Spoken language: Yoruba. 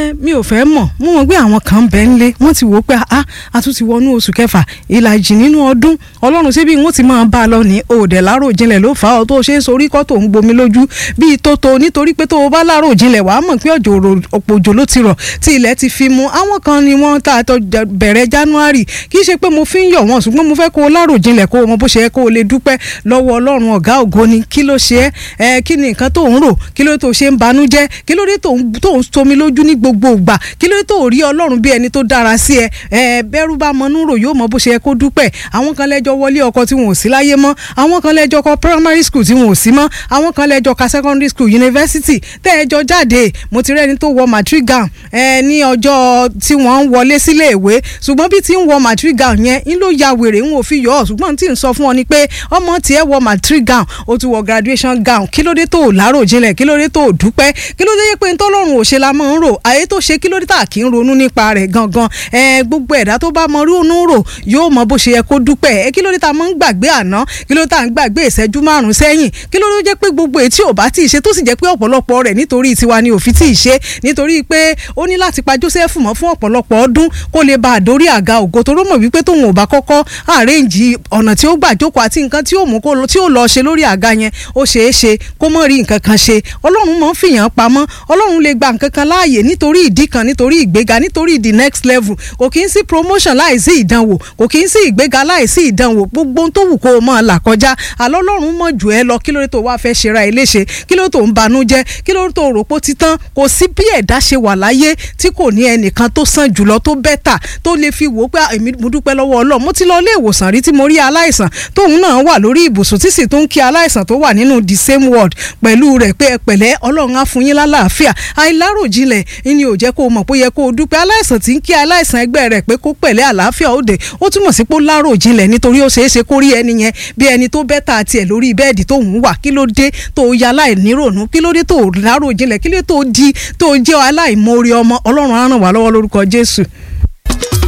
ẹ mi ò fẹ́ mọ̀ mo mọ̀ pé àwọn kan bẹ́ẹ̀ ń lé wọ́n ti wò ó pé a a tún ti wọnú oṣù kẹfà ìlàjì nínú ọdún ọlọ́run ṣé bí wọ́n ti máa bá a lọ ní òòdẹ̀ láròjinlẹ̀ ló fà á tó ṣe é sorí kọ́ tó ń gbomi lójú bíi tótó nítorí pé tó o bá láròjinlẹ̀ wàá mọ̀ pé ọ̀jọ̀ ọ̀pọ̀ òjò ló ti rọ̀ tí ilẹ̀ ti fi mu àwọn kan ni wọ́n ta àtọ̀ bẹ̀rẹ̀ january kì í ṣe pé mo fi ń yọ̀ wọ́n ṣùgbọ́n mo fẹ́ kó o láròjinlẹ̀ kó o mọ bó ṣe yẹ kó o lè dúpẹ́ lọ́wọ́ ọlọ́run ọ̀gá ògo ni kí ló ṣe ẹ́ kí ni nǹkan tó ń rò kí ló tó ṣe ń banújẹ́ kí ló dé tó ń tomi lójú ní gbogbo ìgbà kí ló dé tó rí ọlọ́run bí ẹni tó dára sí ẹ ẹ bẹ́rù bá mọnú rò yóò mọ bó ṣe yẹ kó dúpẹ́ àwọn kan lẹ́jọ́ wọlé ọkọ tí wọn ò sí láyé mọ́ àwọn kan lẹ́jọ́ kọ primary school tí wọn ò sí mọ́ àwọn kan lẹ́jọ́ ka secondary school university tẹ́ ẹjọ́ jáde mo ti rẹ́ni tó wọ matric gown ẹ ní ọjọ́ tí wọ́n ń wọlé sílé ìwé ṣùgbọ́n bí ti ń wọ matric gown yẹn ń ló ya wèrè ń ò fi yọ ọ ṣùgbọ́n tí ń sọ fún ọ ni pé ọmọ tiẹ̀ wọ matric gown ó ti wọ graduation gown kí ló dé tó o láròjinlẹ̀ kí ló dé tó o dúpẹ́ kí ló dé pé ntọ́lọ́run ò ṣe la máa ń rò àyè tó ṣe kí ló dé tà kí ń ronú nípa rẹ̀ gangan ẹ gbogbo ẹ̀dá tó bá mọ ronú rò yóò mọ bó ṣe yẹ kó dúpẹ́ ẹ kí ló dé tá máa ń gbàgbé àná kí ló dé tá ń gbàgbé ìṣẹ́jú márùn sẹ́yìn kí ló dé jẹ́ pé gbogbo ètí ò bá tí ì ṣe tó sì jẹ́ pé ọ̀pọ̀lọpọ̀ rẹ̀ nítorí tiwa ni òfin tí ì ṣe nítorí pé ó ní láti pa Joseph mọ́ fún ọ̀pọ̀lọpọ̀ ọdún kó lè bá àdórí àga ògo tó rọ́mọ̀ wípé tóun ò bá kọ́kọ́ àrẹ́ǹjì ọ̀nà tí ó gbà jókòó àti nǹkan tí ó mú kó tí ó lọ ṣe lórí àga yẹn ó ṣeé ṣe kó mọ̀ rí nǹkan kan ṣe ọlọ́run mọ̀ ń fìyàn pamọ́ ọlọ́run lè gba nǹkan kan láàyè nítorí ìdí kan nítorí ìgbéga nítorí the next level kò kí ń sí promotion láìsí ìdánwò kò kí ń sí ìgbéga láìsí ìdánwò gbogbo tó wù kó o mọ̀ là kọjá àlọ́ ọlọ́run mọ̀ jù ẹ́ lọ kí ló dé tó wá fẹ́ ṣera ẹ léṣe kí ló dé tó ń banújẹ́ kí ló dé tó rò pó títán kò sí bí ẹ̀dá ṣe wà láyé tí kò ní ẹnìkan tó sàn jùlọ tó bẹ́tà tó lè fi wò ó pé èmi mo dúpẹ́ lọ́wọ́ ọlọ́run mo ti lọ ilé ìwòsàn rí tí mo rí aláìsàn tóun náà wà lórí ibùsùn tí sì tó ń kí aláìsàn tó wà nínú the same ward pẹ̀lú rẹ̀ pé ẹ pẹ̀lẹ́ ọlọ́run á fún yín lálàáfíà àìláròjinlẹ̀ ni ò jẹ́ kó o mọ̀ pé ó yẹ kó o dúpẹ́ aláìsàn tí ń kí aláìsàn ẹgbẹ́ rẹ̀ pé kó pẹ̀lẹ́ àlàáfíà òde ó túmọ̀ sí pé ó láròjinlẹ̀ nítorí ó ṣeé ṣe kó rí ẹni yẹn bí ẹni tó bẹ́tà tiẹ̀ lórí bẹ́ẹ̀dì tó ń wà kí ló dé tó ya aláìnírònú kí ló dé tó láròjinlẹ̀ kí ló dé tó di tó jẹ́ aláìmoore ọmọ ọlọ́run á ràn wá lọ́wọ́ lórúkọ Jésù.